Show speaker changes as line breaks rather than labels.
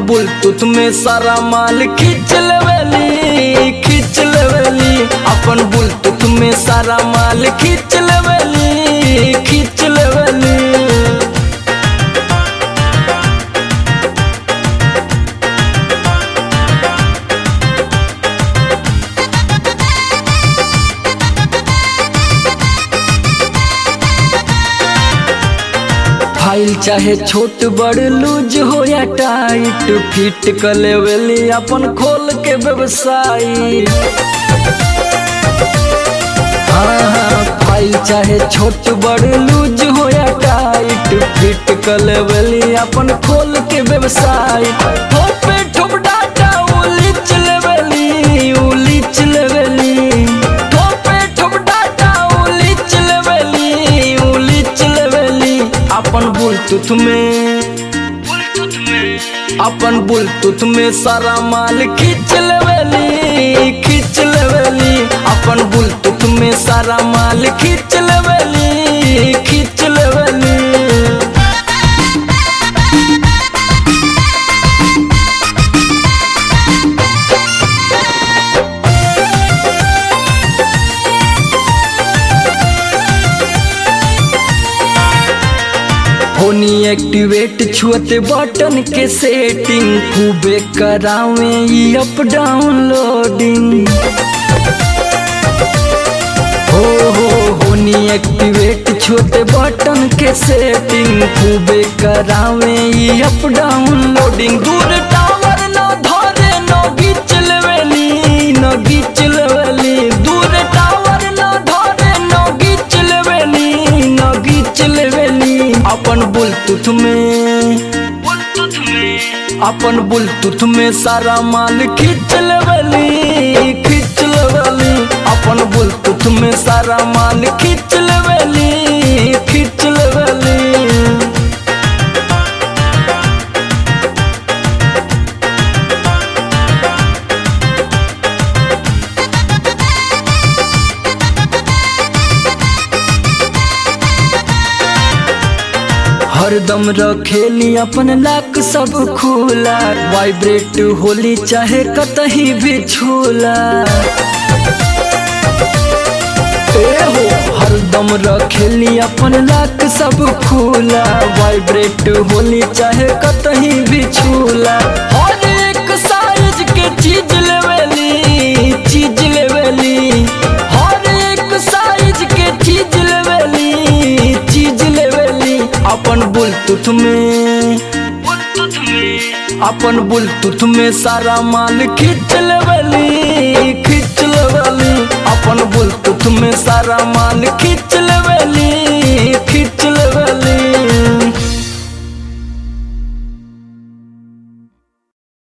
Bluetooth में सारा माल खींच लेवेली खींच लेवेली अपन बुलटूथ में सारा माल खींच लेवेली खींच लेवेली फाइल चाहे छोट बड़ लूज हो या टाइट फिट कर लेवेली अपन खोल के व्यवसाय हाँ हाँ फाइल चाहे छोट बड़ लूज हो या टाइट फिट कर लेवेली अपन खोल के व्यवसाय ठोपे ठोप डाटा उलिच लेवेली उलिच लेवेली ठोपे ठोप डाटा उलिच लेवेली उलिच लेवेली अपन बुलटूथ में अपन बुलटूथ में सारा माल खींच लेवेली खींच लेवेली अपन बुलटूथ में सारा माल खींच लेवेली खींच लेवेली होनी एक्टिवेट छुअते बटन के सेटिंग खूबे करावे ई अप डाउनलोडिंग हो हो होनी एक्टिवेट छुअते बटन के सेटिंग खूबे करावे ई अप डाउनलोडिंग दूर टावर न धरे न घीच लेवेली न घीच लेवेली दूर टावर न धरे न घीच लेवेली न घीच लेवेली अपन बुलटूथ में अपन बुलटूथ में सारा माल खींच लेवेली खींच लेवेली अपन बुलटूथ में सारा माल खींच लेवेली खींच लेवेली हरदम रखेली अपन लाक सब खुला वाइब्रेट होली चाहे कतही भी छूला ए हो हरदम रखेली अपन लाक सब खुला वाइब्रेट होली चाहे कतही भी छूला हर एक साइज के चीज लेवेली चीज लेवेली हर एक साइज के चीज लेवेली चीज लेवेली अपन बुलटूथ में अपन बुलटूथ में सारा माल खींच लेवेली खींच लेवेली अपन बुलटूथ में सारा माल खींच लेवेली खींच